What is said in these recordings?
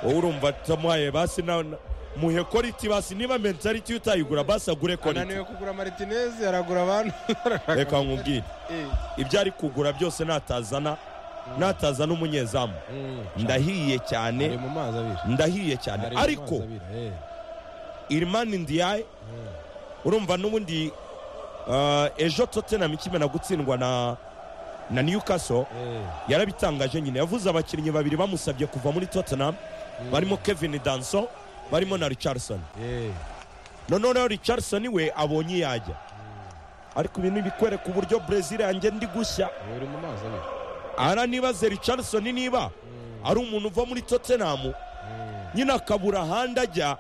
urumva tamuhaye basi na muhekora iti basi niba mentaliti utayigura basi agure koriti ananiwe kugura maritineze aragura abantu reka nkubwire Eh, ibyo ari kugura byose natazana natazana umunyezamu mm. ndahiye cyane ari mu mazi abira ndahiye cyane Ari mu ariko mazi abira, eh. irimani ndiyaye urumva n'ubundi ah, ejo totenam ikimena gutsindwa na na newcastle Eh, yarabitangaje nyine yavuze abakinnyi babiri bamusabye kuva muri tottenham barimo kevin danso barimo na richardson eh. noneho rero richardson we abonye iyo ajya ariko ibi ntibikwereka uburyo brezil yanjye ndi gushya Ubu uri mu mazi abira ara nibaze richardson niba ari umuntu uva muri tottenham nyine akabura ahandi ajya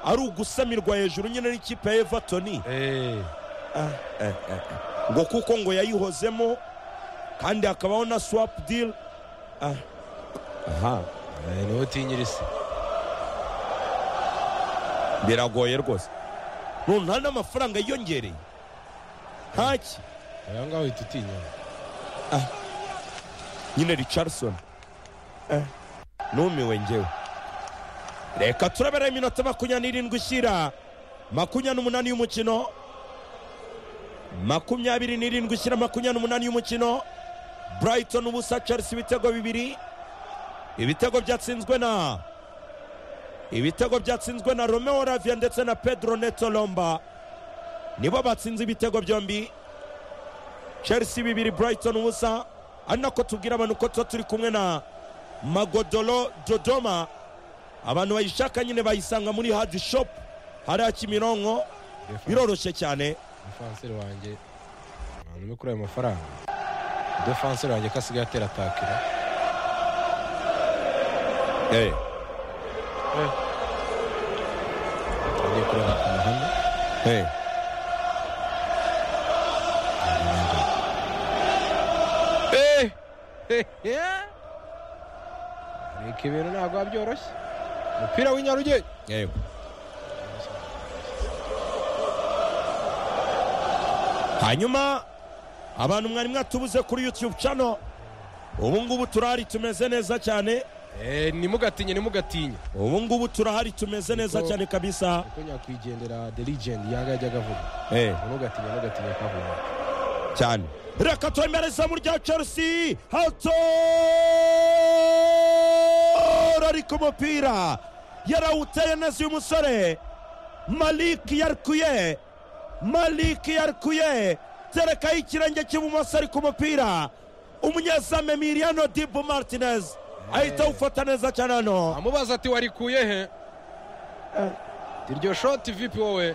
ari ugusamirwa hejuru nyine n'ikipe ya everton Eh, ngo kuko ngo yayihozemo kandi hakabaho na swap deal Ah, aha eh, niwe utinyira isi biragoye rwose none nta n'amafaranga yiyongereye ntaki aho ngaho uhita utinya nyine richardson Eh, numiwe ngewe reka turabera iminota makumyabiri n'irindwi ishyira makumyabiri n'umunani y'umukino makumyabiri n'irindwi ishyira makumyabiri n'umunani y'umukino brighton ubusa chelsea ibitego bibiri ibitego byatsinzwe na ibitego byatsinzwe na romeo ravia ndetse na pedro neto lomba nibo batsinze ibitego byombi chelsea bibiri brighton ubusa ari nako tubwira abantu ko tuba turi kumwe na magodoro dodoma abantu bayishaka nyine bayisanga muri hadi shop hariya kimironko biroroshye cyane defanseri wanjye ahantu uri kuri ayo mafaranga defanseri wanjye ko asigaye atera atakira agiye kureba ku muhanda reka ibintu ntabwo biba byoroshye umupira w'inyarugenge yego hanyuma abantu mwari mwatubuze kuri youtube channel ubu ngubu turahari tumeze neza cyane Eh, ntimugatinye ntimugatinye ubu ngubu turahari tumeze neza cyane kabisa kuko nyakwigendera the legend yanga yajyaga avuga Eh. ntugatinye ntugatinye kavuga cyane reka twemere izamu rya chelsea hato ari ku mupira yarawuteye neza uyu musore maliki yarikuye maliki yarikuye terekaho ikirenge cy'ibumoso ari ku mupira umunyezamu emiliano dibu martinez ahita awufata neza cyane hano amubaza ati warikuye he iryo shoti vipi wowe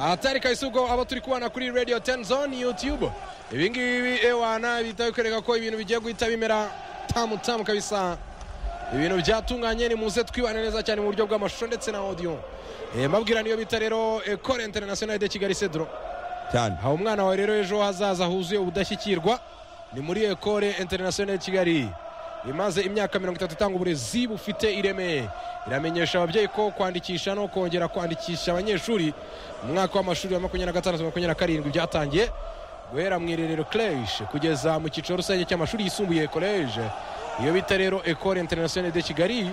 ahatari kahise ubwo aba turi kubana kuri radio 10 zone youtube ibingibi ewana bihita bikwereka ko ibintu bigiye guhita bimera tamu tamu kabisa ibintu byatunganye ni muze twibane neza cyane mu buryo bw'amashusho ndetse na audio Eh, mbabwira niyo bita rero ekore international de kigali cedro cyane aha umwana wawe rero ejo hazaza huzuye ubudashyikirwa ni muri ekore international ya kigali imaze imyaka mirongo itatu itanga uburezi bufite ireme iramenyesha ababyeyi ko kwandikisha no kongera kwandikisha abanyeshuri mu mwaka w'amashuri wa makumyabiri na gatandatu makumyabiri na karindwi byatangiye guhera mu irerero kleje kugeza mu cyiciro rusange cy'amashuri yisumbuye koleje iyo bita rero ekore international de kigali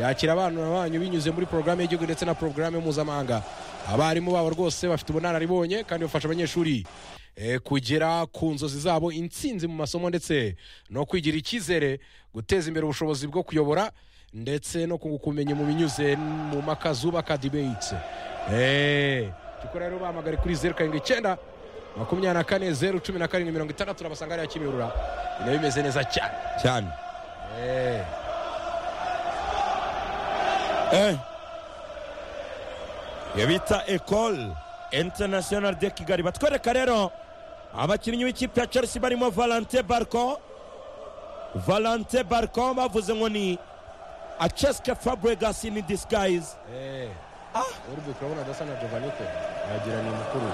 yakira abana banyu binyuze muri porogaramu y'igihugu ndetse na porogaramu mpuzamahanga abarimu babo rwose bafite ubunararibonye kandi bafasha abanyeshuri eh, kugera ku nzozi zabo intsinzi mu masomo ndetse no kwigira icyizere guteza imbere ubushobozi bwo kuyobora ndetse no kunguka ubumenyi mu binyuze mu maka zubaka dibeyitse tukora rero bahamagare kuri zeru karindwi icyenda makumyabiri na kane zeru cumi na karindwi mirongo itandatu urabasanga hariya kimihurura binayo bimeze neza cyane cyane Eh. Eh. Iyo bita ecole international de kigali batwereka rero abakinnyi b'ikipe ya chelsea barimo valente barco valente barco bavuze ngo ni aceske fabregas in disguise Eh. Urbi urabona adasa na Giovanni pe wagira ni mukuru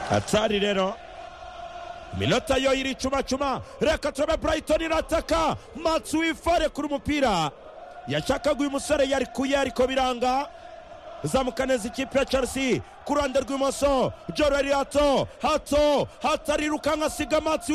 hatari rero iminota yo iri icumacuma reka turabe brighton irataka matsi wifare kuri umupira yashakaga uyu musore yarikuye ariko biranga zamuka neza ikipe ya chelsea ku ruhande rw'imoso joreriato hato hatarirukanka asiga matsi